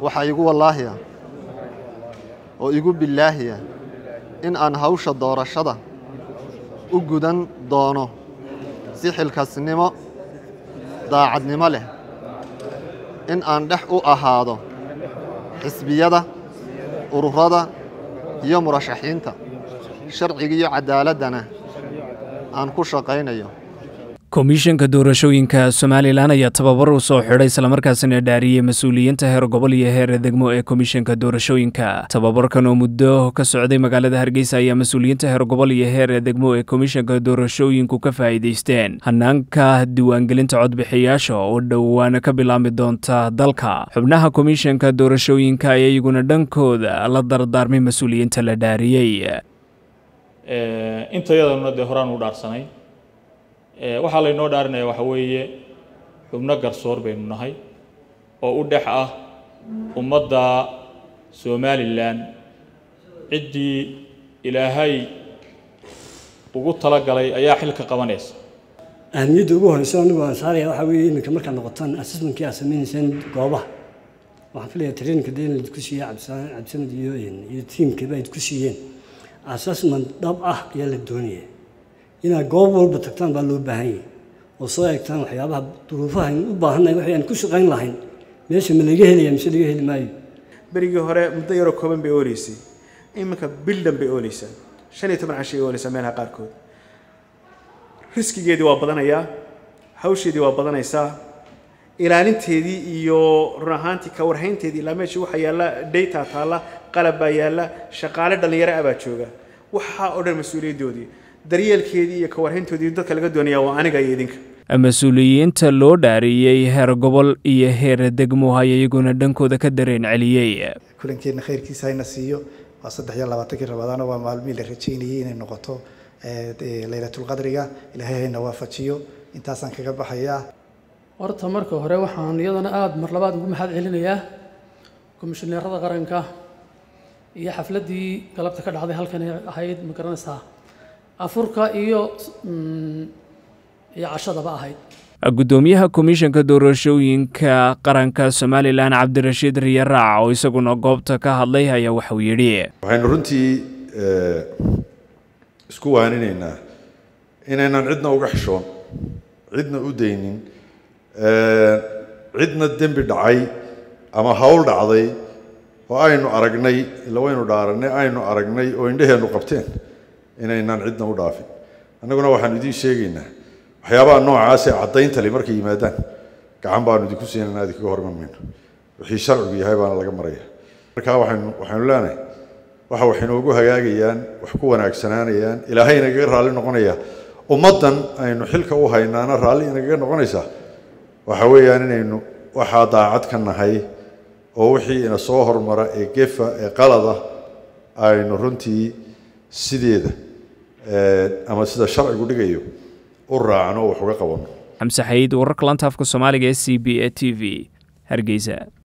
waxaa igu wallaahiya oo igu billaahiya in aan hawsha doorashada u gudan doono si xilkasnimo daacadnimo leh in aan dhex u ahaado xisbiyada ururada iyo murashaxiinta sharciga iyo caddaaladdana aan ku shaqaynayo komishanka doorashooyinka somalilan ayaa tababar u soo xidhay islamarkaasina dhaariyey mas-uuliyiinta heer gobol iyo heer degmo ee komishanka doorashooyinka tababarkan oo muddo ka socday magaalada hargeysa ayaa mas-uuliyiinta heer gobol iyo heer degmo ee komishanka doorashooyinku ka faa'iidaysteen hanaanka diiwaangelinta codbixiyaasha oo dhowaan ka bilaabmi doonta dalka xubnaha komishanka doorashooyinka ayaa iyaguna dhankooda la dardaarmay mas-uuliyiinta la dhaariyey intayadana dee horaan u dhaarsanay waxaa laynoo dhaarinaya waxa weeye xubno garsoor baynu nahay oo u dhex ah ummadda somalilan ciddii ilaahay ugu talagalay ayaa xilka qabanaysa ahamiyadda ugu horeysa anigu aan saaraya waxaa weeye iminka markaad noqotaan assessmentkii aad sameynaysaan goobaha waxaan filayaa traininka dee in laidku siiye cabdisanad iyo iyo tiimkiiba idku siiyeen assessment dhab ah ayaa la doonaya inaad goob walba tagtaan baa loo baahan yahay oo soo eegtaan waxyaabaha duruufaha aynu u baahannahay waxay aan ku shaqayn lahayn meesha ma laga helaya mise laga heli maayo berigii hore muddo yaroo kooban bay ooleysay iminka bildan bay ooleysaa shan iyo toban cashay ooleysaa meelaha qaarkood riskigeedii waa badanayaa hawsheedii waa badanaysaa ilaalinteedii iyo run ahaantii ka warhaynteedii ilaa meeshii waxaa yaalla data taalla qalab baa yaalla shaqaale dhallinyaro ah baa jooga waxaa oo dhan mas-uuliyaddoodii daryeelkeedii iyo kawarhayntoodii dadka laga doonaya waa aniga iyo idinka mas-uuliyiinta loo dhaariyey heer gobol iyo heer degmo ayaa iyaguna dhankooda ka dareen celiyey kulankeenna khayrkiisa hayna siiyo waa saddex iyo labaatankii rabadaano waa maalmihii la rajaynayay inay noqoto laylatulqadriga ilaahay hayna waafajiyo intaasaan kaga baxayaa horta marka hore waxaan iyadana aada mar labaad ugu mahad celinayaa komishineerada qaranka iyo xafladdii galabta ka dhacday halkan ahayd ma garanaysaa afurka iyo iyo cashadaba ahayd guddoomiyaha komishanka doorashooyinka qaranka somalilan cabdirashiid riyaraac oo isaguna goobta ka hadlay ayaa waxauu yidhi waxaynu runtii isku waaninaynaa inaynan cidna uga xishoon cidna u daynin cidna dembi dhacay ama hawl dhacday oo aynu aragnay ila waynu dhaaranay aynu aragnay oo indhaheennu qabteen inaynan cidna u dhaafin annaguna waxaanu idiin sheegaynaa waxyaabaha noocaas ee caddayntali markay yimaadaan gacan baanu idinku siinanaa idinkaga horman mayno wixii sharcigu yahay baana laga maraya markaa waxaynu waxaynu leenahay waxa wax inoogu hagaagayaan wax ku wanaagsanaanayaan ilaahay inagaga raalli noqonaya ummaddan aynu xilka u haynaana raalli inagaga noqonaysaa waxa weeyaan inaynu waxaa daacad ka nahay oo wixii ina soo hormara ee gefa ee qalada aynu runtii sideeda ama sida sharcigu dhigayo u raacno oo wax uga qabanno xamse xayiid wararka lanta afka soomaaliga ee c b e t v hargeysa